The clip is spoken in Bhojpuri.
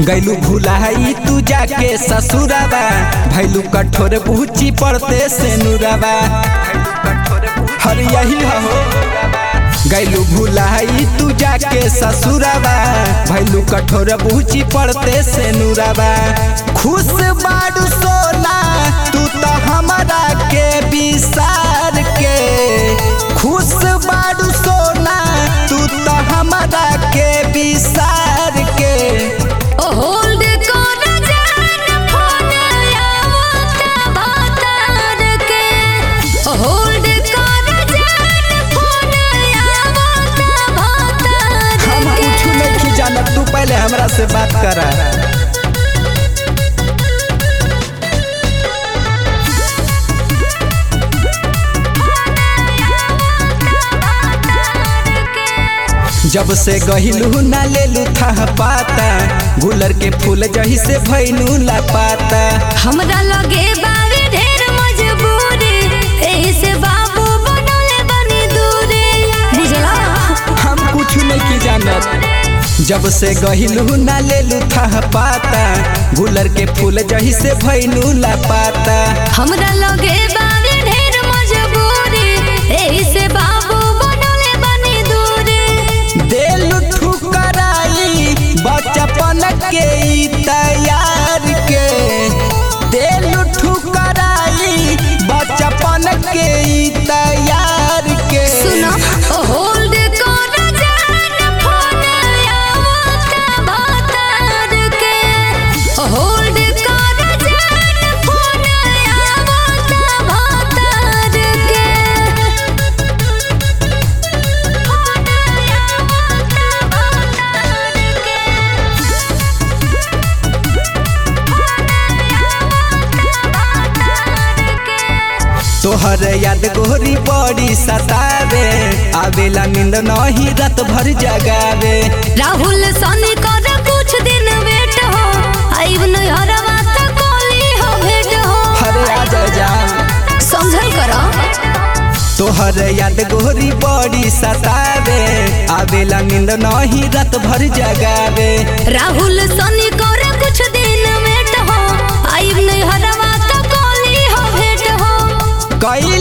गैलू भुलाई तू जाके ससुराबा भैलू कठोर बूची पड़ते से नुराबा हर यही हो गैलू भुलाई तू जाके ससुराबा भैलू कठोर बूची पड़ते से नुराबा खुश बाड़ू सोना तू तो हमारा के विसार के खुश बाड़ू सोना तू तो हमारा के विसार के ओ होल्ड कर जान फोन आवता बातार के ओ होल्ड कर जान फोन आवता बातार हम के कुछ नहीं जानत तू पहले हमरा से बात करा जब से गहिलू ना लेलू था पाता गुलर के फूल जही से भैलू ला पाता हमरा लगे बावे ढेर मजबूरी एही से बाबू बनले बनी दूरी बुझला हम कुछ नहीं जानत जब से गहिलू ना लेलू था पाता गुलर के फूल जही से भैलू ला पाता हमरा लगे बावे ढेर मजबूरी एही से बाबू बनले बनी दूरी देलू ठुकराई बचपन के ई तैयार के देलू ठुकराई बचपन के ई तैयार के सुनो ओ होल्ड कर जान फोन आवता बातार के ओ होल्ड कर जान फोन आवता बातार के फोन आवता बातार के तोहर याद गोरी बड़ी सतावे आवेला नींद नहीं रात भर जगावे राहुल सनी कर कुछ दिन वेट हो आइब नहरवा त कोली हो भेट हो हरे आ जा जान समझल करो तोहर याद गोरी बड़ी सतावे आवेला नींद नहीं रात भर जगावे राहुल सनी कर कुछ दिन वेट हो आइब नहरवा त कोली हो भेट हो कई